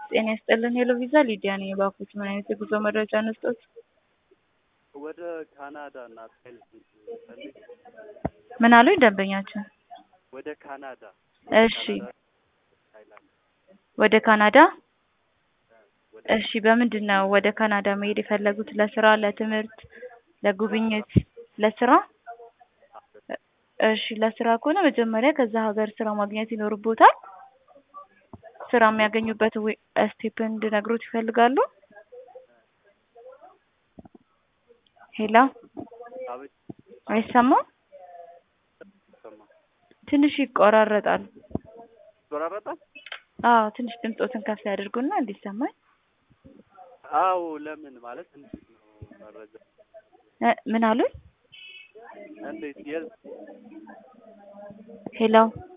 ጤና ይስጥልን ሄሎ ቪዛ ሊዲያ ነኝ። እባክዎት ምን አይነት የጉዞ መረጃ እንስጦት? ወደ ካናዳ እና ታይላንድ ፈልግ ምን አሉኝ ደንበኛችን? ወደ ካናዳ እሺ ካናዳ፣ ታይላንድ ወደ ካናዳ ወደ እሺ በምንድን ነው ወደ ካናዳ መሄድ የፈለጉት? ለስራ፣ ለትምህርት፣ ለጉብኝት? ለስራ እሺ ለስራ ከሆነ መጀመሪያ ከዛ ሀገር ስራ ማግኘት ይኖርቦታል። ስራ የሚያገኙበት ወይ ስቴፕ እንድነግሮት ይፈልጋሉ? ሄሎ አቤት አይሰማም? ሰማ ትንሽ ይቆራረጣል። ይቆራረጣል። አዎ ትንሽ ድምፆትን ከፍ ያድርጉና እንዲሰማኝ። አዎ ለምን ማለት እንዴት ነው መረጃ እ ምን አሉኝ? እንዴት የት ሄሎ